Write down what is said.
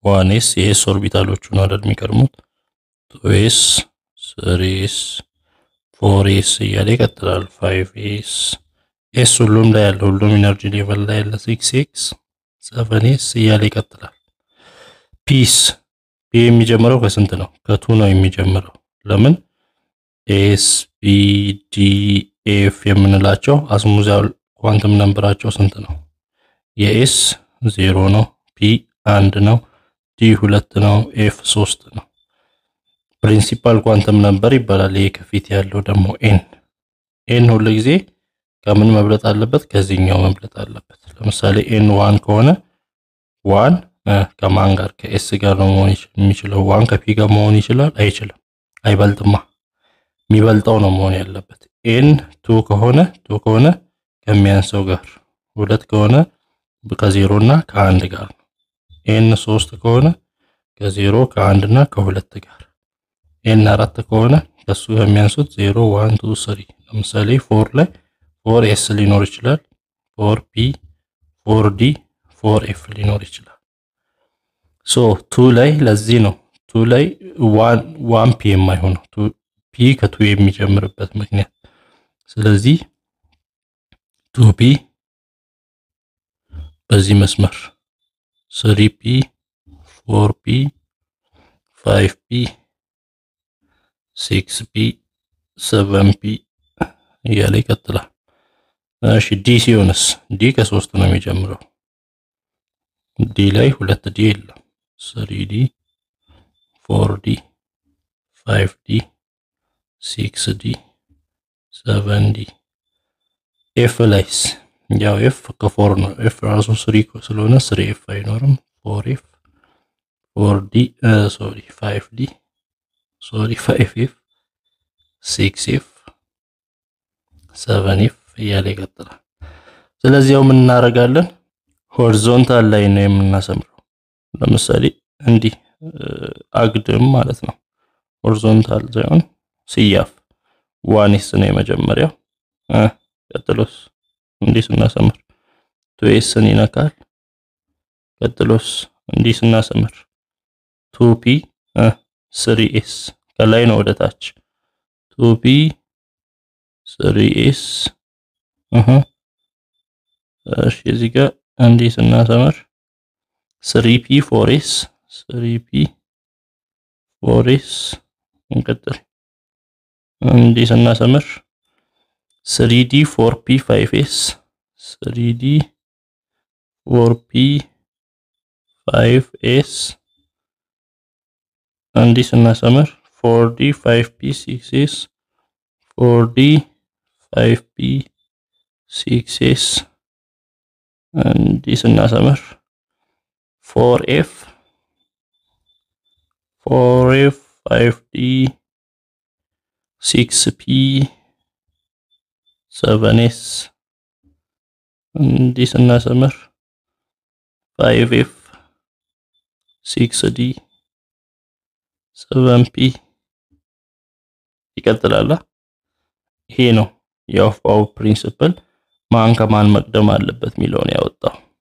ዋን ኤስ የኤስ ኦርቢታሎቹ ነው አይደል የሚቀድሙት። ቱ ኤስ፣ ስሪ ኤስ፣ ፎር ኤስ እያለ ይቀጥላል። ፋይቭ ኤስ ኤስ ሁሉም ላይ ያለ ሁሉም ኢነርጂ ሌቨል ላይ ያለ ሲክስ ኤክስ፣ ሰቨን ኤስ እያለ ይቀጥላል። ፒስ ፒ የሚጀምረው ከስንት ነው? ከቱ ነው የሚጀምረው። ለምን ኤስ ቢ ዲ ኤፍ የምንላቸው አስሙዛል ኳንተም ነምበራቸው ስንት ነው? የኤስ ዜሮ ነው። ፒ አንድ ነው። ዲ ሁለት ነው። ኤፍ ሶስት ነው። ፕሪንሲፓል ኳንተም ነምበር ይባላል። ይሄ ከፊት ያለው ደግሞ ኤን ኤን ሁሉ ጊዜ ከምን መብለጥ አለበት? ከዚህኛው መብለጥ አለበት። ለምሳሌ ኤን ዋን ከሆነ ዋን ከማን ጋር ከኤስ ጋር ነው መሆን የሚችለው? ዋን ከፒ ጋር መሆን ይችላል? አይችልም። አይበልጥማ። የሚበልጠው ነው መሆን ያለበት። ኤን ቱ ከሆነ ቱ ከሆነ ከሚያንሰው ጋር፣ ሁለት ከሆነ ከዜሮ እና ከአንድ ጋር ነው። ኤን ሶስት ከሆነ ከዜሮ ከአንድ እና ከሁለት ጋር፣ ኤን አራት ከሆነ ከሱ ከሚያንሱት ዜሮ ዋን ቱ ስሪ። ለምሳሌ ፎር ላይ ፎር ኤስ ሊኖር ይችላል። ፎር ፒ፣ ፎር ዲ፣ ፎር ኤፍ ሊኖር ይችላል። ሶ ቱ ላይ ለዚህ ነው ቱ ላይ ዋን ፒ የማይሆነው ፒ ከቱ የሚጀምርበት ምክንያት። ስለዚህ ቱ ፒ በዚህ መስመር ስሪ ፒ፣ ፎር ፒ፣ ፋይቭ ፒ፣ ሲክስ ፒ፣ ሰቨን ፒ እያለ ይቀጥላል። እሺ ዲ ሲሆንስ ዲ ከሶስት ነው የሚጀምረው። ዲ ላይ ሁለት ዲ የለም። ስሪ ዲ፣ ፎር ዲ፣ ፋይቭ ዲ፣ ሲክስ ዲ፣ ሰቨን ዲ። ኤፍ ላይስ ያው ኤፍ ከፎር ነው። ኤፍ ራሱ ስሪ ስለሆነ ስሪ ኤፍ አይኖርም። ፎር ኤፍ፣ ፎር ዲ፣ ሶሪ ፋይቭ ዲ፣ ሶሪ ፋይቭ ኤፍ፣ ሲክስ ኤፍ፣ ሰቨን ኤፍ እያለ ይቀጥላል። ስለዚህ ያው ምን እናደርጋለን? ሆሪዞንታል ላይ ነው የምናሰምረው። ለምሳሌ እንዲህ አግድም ማለት ነው። ሆሪዞንታል ሳይሆን ስያፍ ዋኔስ ነው የመጀመሪያው። ቀጥሎስ እንዲህ ስናሰምር ቱ ኤስን ይነካል። ቀጥሎስ እንዲህ ስናሰምር ቱ ፒ ስሪ ኤስ ከላይ ነው ወደ ታች ቱ ፒ ስሪ ኤስ እሺ እዚህ ጋር እንዲህ ስናሰምር ስሪ ፒ ፎር ኤስ ስሪ ፒ ፎር ኤስ እንቀጥል። እንዲህ ስናሰምር ስሪ ዲ ፎር ፒ ፋይቭ ኤስ ስሪ ዲ ፎር ፒ ፋይቭ ኤስ እንዲህ ስናሰምር ፎር ዲ ፋይቭ ፒ ሲክስ ኤስ ፎር ዲ ፋይቭ ፒ ሲክስ ኤስ እንዲህ ስናሰምር ፎር ኤፍ ፎር ኤፍ ፋይቭ ዲ ሲክስ ፒ ሰቨን ኤስ እንዲህ ስናሰምር ፋይቭ ኤፍ ሲክስ ዲ ሰቨን ፒ ይቀጥላል። ይሄ ነው የኦፍ ፓወር ፕሪንሲፕል ማን ከማን መቅደም አለበት የሚለውን ያወጣው።